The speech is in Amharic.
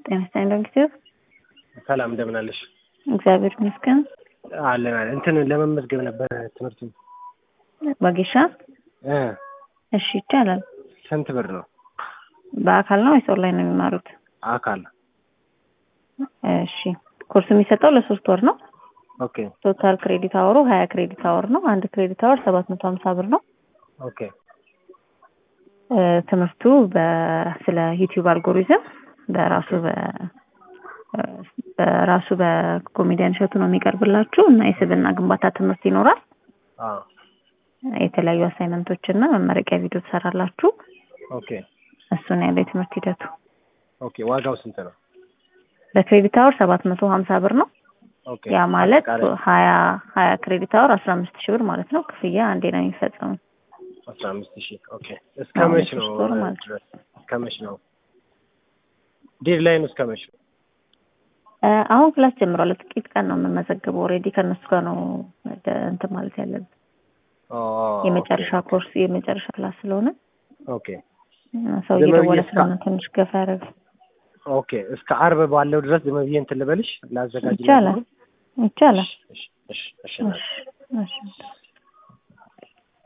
ጤና ይስጥልኝ ዶክተር። ሰላም እንደምን አለሽ? እግዚአብሔር ይመስገን። አለን አለን። እንትን ለመመዝገብ ነበር ትምህርቱ ወጌሻ እ እሺ ይቻላል። ስንት ብር ነው? በአካል ነው ወይስ ኦንላይን ነው የሚማሩት? አካል እሺ ኮርስ የሚሰጠው ለሶስት ወር ነው። ኦኬ ቶታል ክሬዲት አወሩ ሀያ ክሬዲት አወር ነው። አንድ ክሬዲት አወር ሰባት መቶ ሀምሳ ብር ነው። ኦኬ እ ትምህርቱ በ- ስለ ዩቲዩብ አልጎሪዝም በራሱ በ- በራሱ በኮሜዲያን እሸቱ ነው የሚቀርብላችሁ እና የስብዕና ግንባታ ትምህርት ይኖራል። አ የተለያዩ አሳይመንቶች እና መመረቂያ ቪዲዮ ትሰራላችሁ። ኦኬ እሱን ያለ የትምህርት ሂደቱ ኦኬ ዋጋው ስንት ነው? በክሬዲት አወር ሰባት መቶ ሀምሳ ብር ነው። ኦኬ ያ ማለት አጠቃላይ ሀያ ሀያ ክሬዲት አወር አስራ አምስት ሺህ ብር ማለት ነው። ክፍያ አንዴ ነው የሚፈጸመው። አስራ አምስት ሺህ ኦኬ። እስከ አዎ፣ መች ነው ለሶስት ወር ማለት ነው። ድረስ? እስከ መች ነው ዴድላይኑ? እስከ መች ነው? እ አሁን ክላስ ጀምሯል። ጥቂት ቀን ነው የምመዘገበው። ኦልሬዲ ከእነሱ ጋር ነው ወደ እንትን ማለት ያለብን። ኦ የመጨረሻ ኮርስ የመጨረሻ ክላስ ስለሆነ ኦኬ እ ሰው ዝም ብዬ እየደወለ እስከ- ስለሆነ ትንሽ ገፋ ያደረገ ኦኬ። እስከ አርብ ባለው ድረስ ዝም ብዬ እንትን ልበልሽ ላዘጋጅ ይቻላል ይቻላል። እሺ እሺ እሺ እሺ እሺ እሺ